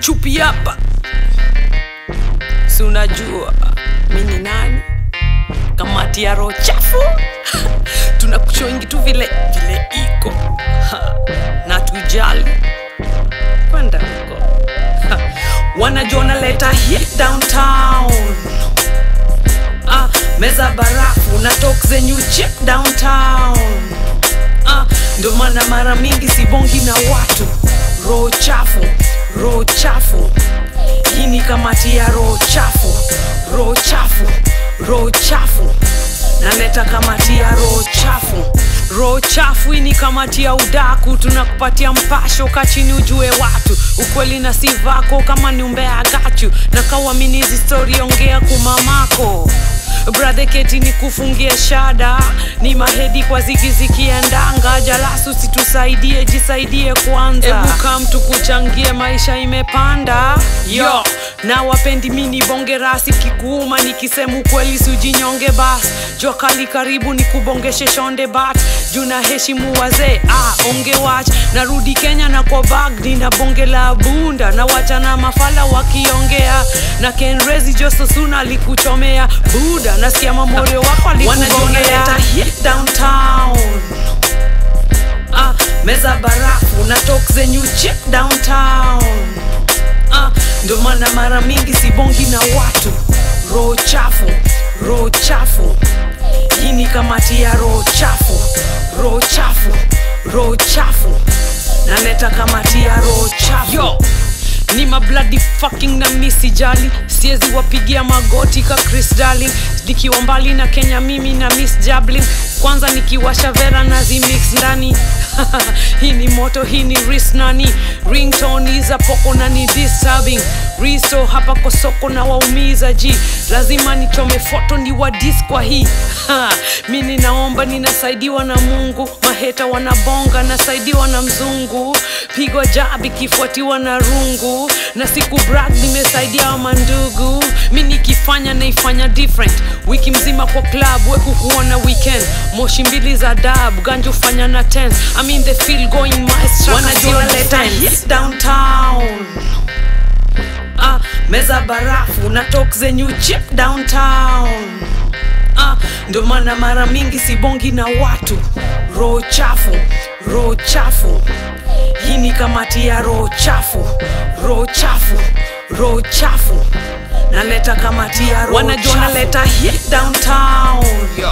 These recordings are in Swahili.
chupi hapa si unajua mi ni nani kamati ya roho chafu tunakuchongi tu vile vile iko Ha, na tujali kwenda huko Ha, wanajona leta hit downtown ah, meza barafu na tok zenyu chip downtown ah, ndo maana mara mingi sibongi na watu roho chafu roho chafu hii ni kamati ya roho chafu roho chafu roho chafu naleta kamati ya roho chafu roho chafu hii ni kamati ya udaku tunakupatia mpasho kachini ujue watu ukweli na si vako kama ni umbea gachu na kawamini hizi stori ongea kumamako bradhe keti ni kufungie shada ni mahedi kwa zigizikiendanga jalasu situsaidie jisaidie kwanza ebuka mtu kuchangie maisha imepanda yo na wapendi mini bonge rasi kikuuma nikisema ukweli sujinyonge bas jua kali karibu ni kubongeshe shonde bat juu na heshimu wazee ah, onge wach narudi kenya na kwa bag nina bonge la bunda na wachana mafala wakiongea na kenrezi jososuna alikuchomea buda nasikia mamorio wako alikugongea hit downtown ah, meza barafu na tok zenyu chip downtown ah, ndo maana mara mingi sibongi na watu roho chafu roho chafu hii ni kamati ya roho chafu roho chafu roho chafu naleta kamati ya roho chafu Yo ni mabladi fucking na misi jali siezi wapigia magoti ka chris darling nikiwa mbali na kenya mimi na miss jablin kwanza nikiwasha vera na zimix ndani hii ni moto hii ni ris nani ringtone za poko na ni disturbing riso hapa kwa soko na waumiza ji lazima nichome foto ni wadis kwa hii mi ninaomba ninasaidiwa na mungu maheta wanabonga nasaidiwa na mzungu pigwa jab ikifuatiwa na rungu na siku brag nimesaidia wa mandugu mi nikifanya naifanya different wiki mzima kwa club weku kuona weekend moshi mbili za dab ganju fanya na 10 I mean the feel going maestra wanajua leta hit downtown ah, meza barafu na tok zenyu chip downtown ah, ndo maana mara mingi sibongi na watu roho chafu roho chafu hii ni kamati ya roho chafu roho chafu roho chafu naleta kamati ya roho wanajua naleta hit downtown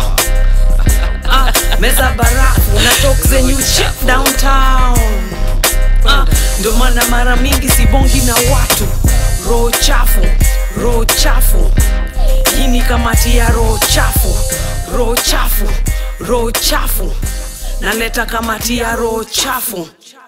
ah, meza barafu na tok zenyu chip downtown ah, ndo maana mara mingi sibongi na watu roho chafu roho chafu hii ni kamati ya roho chafu roho chafu roho chafu naleta kamati ya roho chafu